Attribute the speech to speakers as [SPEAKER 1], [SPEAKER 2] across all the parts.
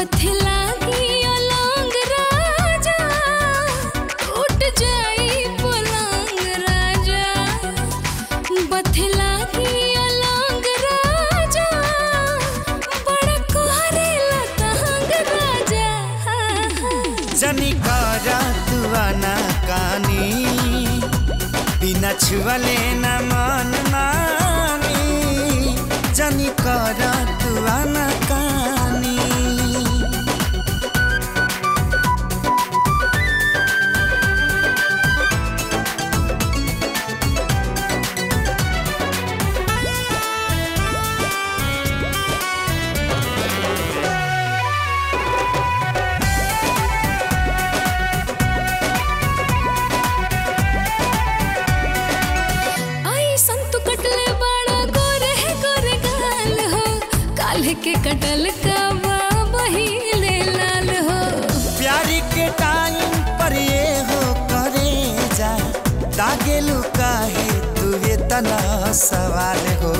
[SPEAKER 1] बथला दिया लौंग राजा टूट जाई पलंग राजा बथला दिया लौंग राजा बड़ा कोहरे लतंग राजा
[SPEAKER 2] जनी करा तुआना कानी बिना छुअले न मन मानी जनी करा तुआना कानी
[SPEAKER 1] आई संतु कटले बड़ा गोरे गोरे गाल हो काल्ह के कटल का बहिले लाल हो
[SPEAKER 2] प्यारी के टाइम पर ये हो करे जा दागेलू काहे तुहे तना सवाल हो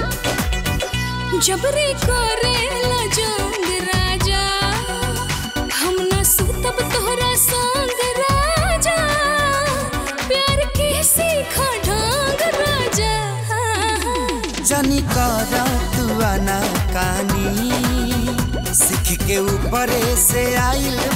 [SPEAKER 1] जबरे करे जोंग राजा हम न सुतब तोहरा संग राजा प्यार के सीखा ढंग राजा
[SPEAKER 2] जनी करा तुआना कानी सीख के ऊपरे से आइल